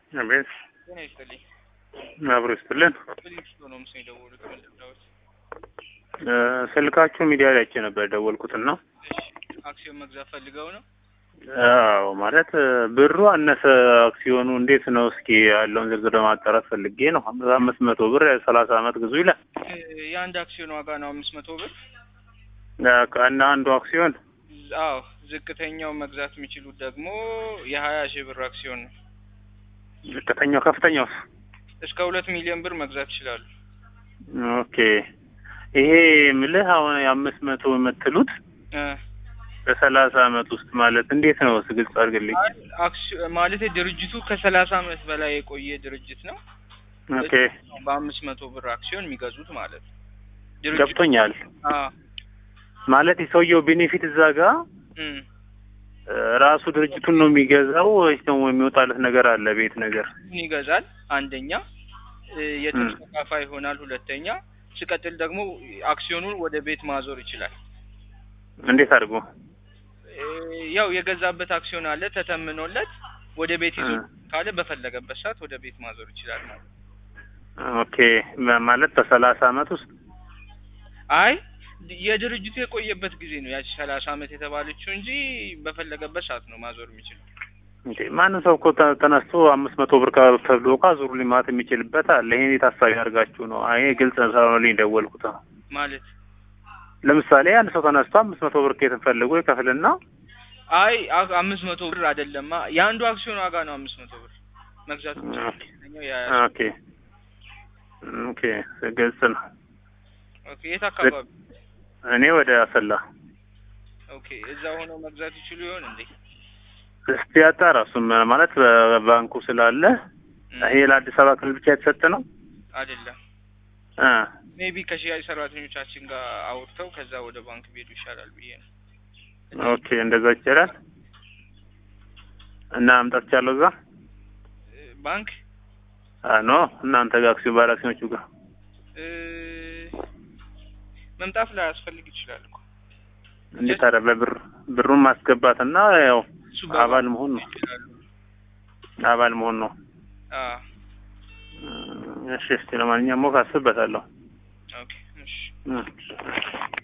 አቤት ጤና ይስጥልኝ። አብሮ ይስጥልን። ፊሊክስ ነው ምስ የደወሉት መለዳዎች። እ ስልካችሁ ሚዲያ ላይ አይቼ ነበር የደወልኩትና እሺ አክሲዮን መግዛት ፈልገው ነው? አዎ ማለት እ ብሩ አነሰ አክሲዮኑ እንዴት ነው? እስኪ ያለውን ዝርዝር ለማጣራት ፈልጌ ነው። አምስት መቶ ብር ሰላሳ አመት ግዙ ይላል እ የአንድ አክሲዮን ዋጋ ነው አምስት መቶ ብር። እ እና አንዱ አክሲዮን አዎ ዝቅተኛው መግዛት የሚችሉት ደግሞ የሀያ ሺህ ብር አክሲዮን ነው። ዝቅተኛው ከፍተኛው እስከ ሁለት ሚሊዮን ብር መግዛት ይችላሉ። ኦኬ ይሄ ምልህ አሁን የአምስት መቶ የምትሉት እ በሰላሳ አመት ውስጥ ማለት እንዴት ነው? እስኪ ግልጽ አድርግልኝ። አክሲዮን ማለት ድርጅቱ ከሰላሳ አመት በላይ የቆየ ድርጅት ነው። ኦኬ በአምስት መቶ ብር አክሲዮን የሚገዙት ማለት ነው። ገብቶኛል። አዎ ማለት የሰውየው ቤኔፊት እዛ ጋር እም እ ራሱ ድርጅቱን ነው የሚገዛው ወይስ ደግሞ የሚወጣለት ነገር አለ? ቤት ነገር ምን ይገዛል? አንደኛ እ የትርፍ ተካፋይ ይሆናል። ሁለተኛ ሲቀጥል ደግሞ አክሲዮኑን ወደ ቤት ማዞር ይችላል። እንዴት አድርጎ? እ ያው የገዛበት አክሲዮን አለ ተተምኖለት ወደ ቤት ይዞ እ ካለ በፈለገበት ሰዓት ወደ ቤት ማዞር ይችላል ማለት ነው። ኦኬ ማ- ማለት በሰላሳ አመት ውስጥ አይ የድርጅቱ የቆየበት ጊዜ ነው ያቺ ሰላሳ አመት የተባለችው እንጂ በፈለገበት ሰዓት ነው ማዞር የሚችለው። እንዴ ማንም ሰው እኮ ተ- ተነስቶ አምስት መቶ ብር ካ- ተብሎ እኮ አዙሩ ሊማት የሚችልበት አለ። ይሄን የታሳቢ አድርጋችሁ ነው? አይ ግልጽ ስለሆነልኝ ደወልኩት። ነው ማለት ለምሳሌ አንድ ሰው ተነስቶ አምስት መቶ ብር ከየትን ፈልጎ ይከፍልና አይ አ- አምስት መቶ ብር አይደለማ የአንዱ አክሲዮን ዋጋ ነው አምስት መቶ ብር መግዛት የሚችለው። ኦኬ ሁለተኛው ያ ኦኬ ኦኬ ግልጽ ነው። ኦኬ የት አካባቢ? እኔ ወደ አሰላ ኦኬ እዛ ሆነው መግዛት ይችሉ ይሆን እንዴ? እስቲ ያጣራ። እሱም ማለት በባንኩ ስላለ እም፣ ይሄ ለአዲስ አበባ ክልል ብቻ የተሰጠ ነው አይደለም እ ሜቢ ከሽያጭ ሰራተኞቻችን ጋር አውርተው ከዛ ወደ ባንክ ቢሄዱ ይሻላል ብዬ ነው። ኦኬ እንደዛ ይቻላል እና መምጣት ይቻለሁ እዛ እ ባንክ አ ኖ እናንተ ጋር አክሲዮን ባለ አክሲዮኖቹ ጋር እ መምጣት ላይ ያስፈልግ ይችላል እኮ እንዴት ታዲያ በብር ብሩን ማስገባትና ያው እሱ አባል መሆን ነው ይችላሉ። አባል መሆን ነው። አዎ እሺ እስቲ ለማንኛውም ሞክ አስብበታለሁ። ኦኬ እሺ እ